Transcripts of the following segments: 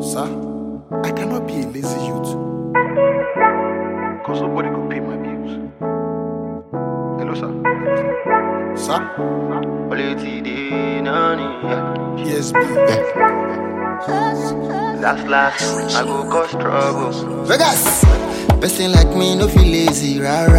Sir, I cannot be a lazy youth. Because nobody could pay my bills. Hello, sir. Sir? PSB. Last last, I go cause trouble. Vegas. Person like me no feel lazy, rara.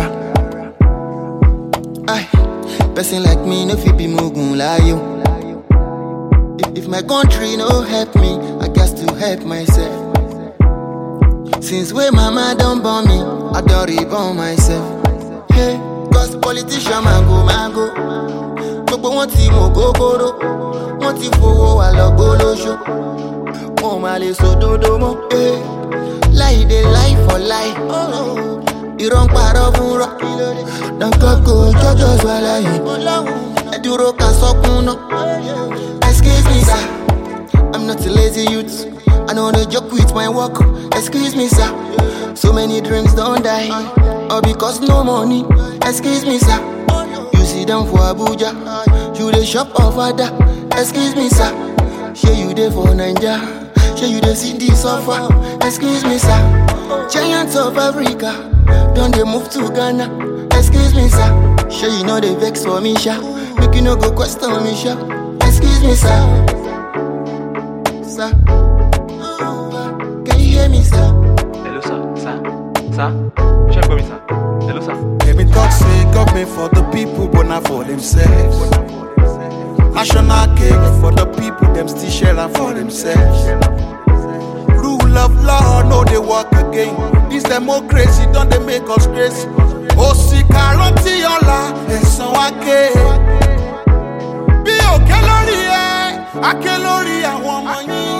Aye. Person like me no feel be mugun layo. If, if my country no help me, I got to help myself. Since way mama don't born me, I don't reborn myself. Hey, cause politician mango mango. Gbogbo wọn ti mọ gógóró, wọ́n ti fowó wa lọ gbólóṣó. Wọn ò máa lè sòdodo mọ́. Hey láì dé láì for láì. Irọ́ ń parọ́ fún rọ́. Dànkọ́ kò jọjọ́ sọ aláyé. Ẹ dúró ká sọ́kún náà. Excuse me sir, I'm not a lazy youth. I no dey joke with my work. Excuse me sir, so many dreams don die. All because no money. Excuse me sir, you sit down for Abuja. You dey shop ofada. Excuse me sir, shey you dey for Naija. Shey you dey see the suffer? Excuse me, sir. Giants of Africa don dey move to Ghana. Excuse me, sir. Shey you no dey vex for me, sha? Make you no go question me, sha? Excuse me, sir. Sir. Can you hear me, sir? Hello, sir. Sir. Sir. Ṣé ẹ gbọ́ mi, sir? Hello, sir. Let me talk say government for the people, but not for themselves. National cake for the people, them still share am for themselves. Rule of law, no they work again. This democracy don't they make us crazy. Òsìkà rántí ọ̀la ẹ̀sán wa ké. Bí òkè lórí ẹ, aké lórí àwọn ọmọ yín.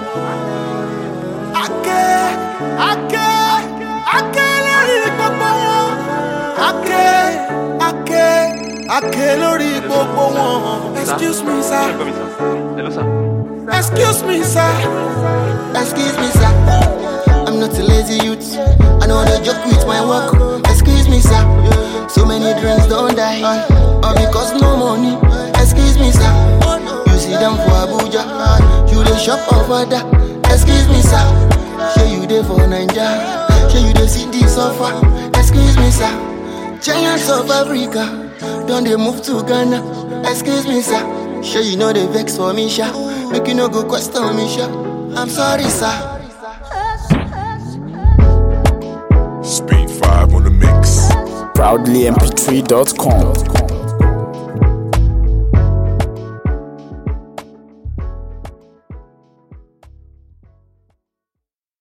Aké, aké, aké lórí gbogbo wọn. Aké, aké, aké lórí gbogbo wọn. Excuse me, Ṣé ẹ sir. gbọ́ mi, sir? Hello, sir. Excuse me, sir. Excuse me, sir. I'm not a lazy youth. I know they joke with my work. Excuse me, sir. So many dreams don't die. All because no money. Excuse me, sir. You sit down for Abuja. You dey shop ofada. Excuse me, sir. Shey you dey for Naija. Shey you dey see the suffer. Excuse me, sir. Giants of Africa don dey move to Ghana. Excuse me, sir. Shey you no dey vex for me, sha? Make you no go question me, sha? I'm sorry, sir. Speed 5 on the mix. proudlymp3.com.